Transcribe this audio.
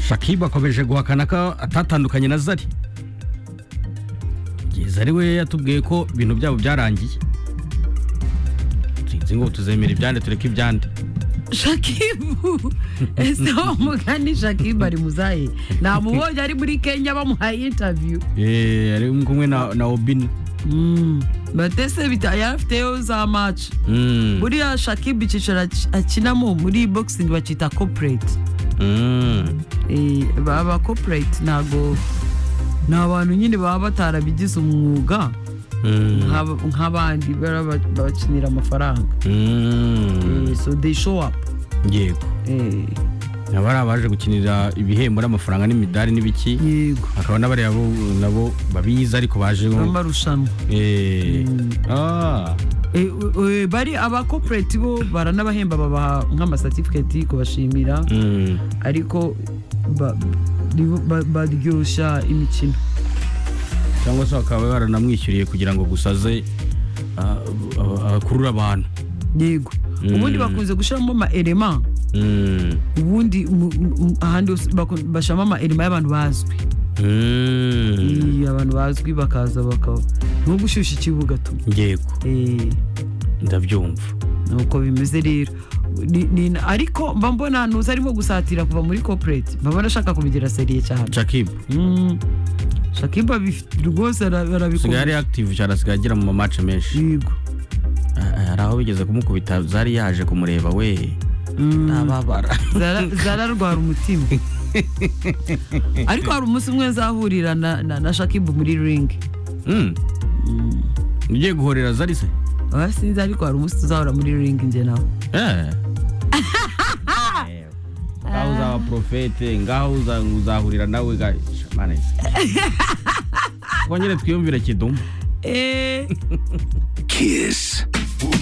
shakibu akomeje guhakana ko atatandukanye na zari kugeza ari we yatubwiye ko ibintu byabo byarangiye sinzi ngo tuzemera ibyande tureke ibyande shakibu ese wa mugani shakibu ari muzaye namubonye ari muri kenya bamuhaye intaviyu eee ari kumwe na na obini batese yarafiteyo za maci buriya shakibu icyicaro akinamo muri boxing bakita kopereti baba kopereti ntabwo ni abantu nyine baba batarabigize umwuga nk'abandi babakinira amafaranga so they show up yego aba ari abaje gukinira ibihembo n'amafaranga n'imidari n'ibiki yego hakaba n'abariya bo nabo babizi ariko baje amarushanwa eee aaa Eh, eh, bari abakopereti bo baranabahemba babaha nk'amasatifiketi kubashimira ariko ba- nibo ba- baryoshya imikino cyangwa se bakaba baranamwishyuriye kugira ngo gusa aze ah, ah, akurure abantu yego ubundi bakunze gushyiramo ama-elema Mm. ubundi mu- mu- ahandi hose baku- bashyiramo ama-elema y'abantu bazwi Mm. Eh, abantu bazwi bakaza bakaba nko gushyushya ikibuga tu yego Eh, ndabyumva nuko bimeze rero Ni- ni- ariko mba mbona ntuza arimo gusatira kuva muri kopereti mbabona ashaka kubigira seriye cyane shakibu Mm. shakiba bifi- rwose ara- usigaye arabikora ari active cyane asigaye agera mu mamace menshi yego Ah, hari aho bigeze kumukubita zari yaje kumureba we ntababara Zara- zararwara umutima ariko hari umunsi umwe nzahurira na, na, na shakibu muri ringi Mm. ugiye guhorera zari se oya sinzi ariko hari umunsi tuzahura muri ringi njye nawe Eh. ngaho uzaba porofete ngaho uza- uzahurira nawe ga- Shamana ese. twongere twiyumvire kidumu Eh, Kiss.